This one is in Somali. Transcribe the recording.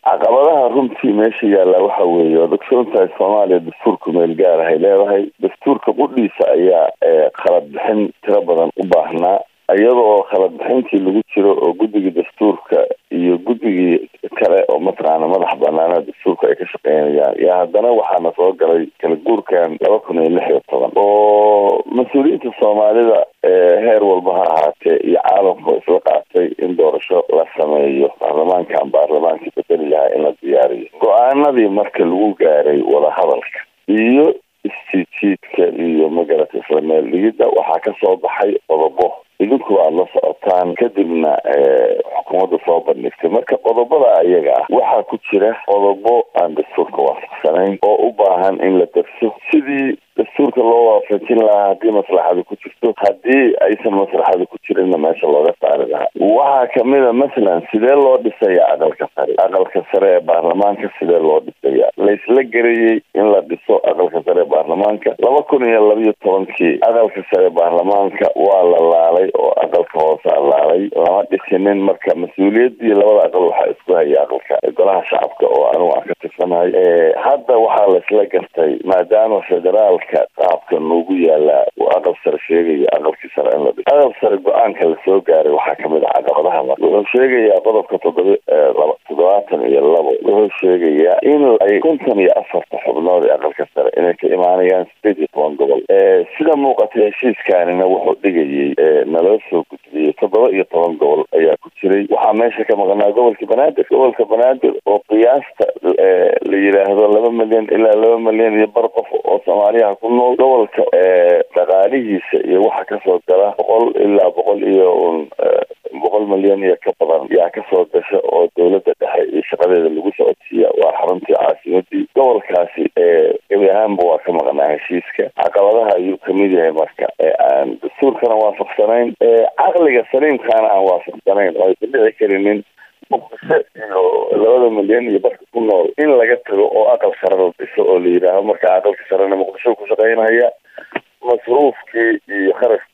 caqabadaha runtii meesha yaalla waxa weeye waad ogsoontahay soomaaliya dastuurka meel gaar ahay leedahay dastuurka qudhiisa ayaa khalad bixin tiro badan u baahnaa iyada oo khalad bixintii lagu jiro oo guddigii dastuurka iyo guddigii kale oo mataqaana madax banaana dastuurka ay ka shaqeynayaan yaa haddana waxaana soo galay kala guurkan laba kun iyo lix iyo toban oo mas-uuliyiinta soomaalida heer walba ha ahaatee iyo caalamka isla qaatay in doorasho la sameeyo baarlamaankan baarlamaankii bedeli lahaa in la diyaariyo go-aanadii marka lagu gaaray wadahadalka iyo istijiidka iyo magarata isla meel dhigidda waxaa ka soo baxay qodobo idinku aada la socotaan kadibna xukuumadda soo bandhigtay marka qodobada ayaga ah waxaa ku jira qodobo aan dastuurka waafaqsanayn oo u baahan in la darso sidii dastuurka loo waafajin lahaa haddii maslaxada ku jirto haddii aysan maslaxada ku jirinna meesha looga saari lahaa waxaa kamida masalan sidee loo dhisaya aqalka sare aqalka sare ee baarlamaanka sidee loo dhisaya laysla garayey in la dhiso aqalka sare ee baarlamaanka laba kun iyo labiyo tobankii aqalka sare ee baarlamaanka waa la laalay oo aqalka hoosaa laalay lama dhisinin marka mas-uuliyaddii labada aqal waxaa isku haya aqalka golaha shacabka oo anugu aan ka tirsanahay hadda waxaa laisla gartay maadaama federaalka qaabka noogu yaalaa uu aqal sare sheegayo aqalkii sare in la dhiso aqal sare go-aanka lasoo gaaray waxaa kamid ah caqabadaha mar wuxuu sheegayaa qodobka toddoba laba toddobaatan iyo labo wuxuu sheegayaa in ay konton iyo afarta xubnood ee aqalka sare inay ka imaanayaan sideed iyo toban gobol sida muuqata heshiiskaanina wuxuu dhigayay naloo soo gudbiyey toddoba iyo toban gobol ayaa ku jiray waxaa meesha ka maqnaa gobolka banaadir gobolka banaadir oo qiyaasta la yidhaahdo laba milyan ilaa laba milyan iyo bar qof oo soomaaliyaha ku nool gobolka dhaqaalihiisa iyo waxa kasoo gala boqol ilaa boqol iyo un boqol milyan iyo ka badan yaa kasoo gasha oo dowladda dhexe iyo shaqadeeda lagu socodsiiya waa xaruntii caasimadii gobolkaasi gebi ahaanba waa ka maqnaa heshiiska caqabadaha ayuu kamid yahay marka aan dastuurkana waafaqsanayn caqliga saliimkaana aan waafaqsanayn oo aysan dhici karinin muqdisho iyo labada milyan iyo barka ku nool in laga tago oo aqal sare la dhiso oo la yidhaaho marka aqalka sarena muqdisho ku shaqeynaya masruufkii iyo kharashkii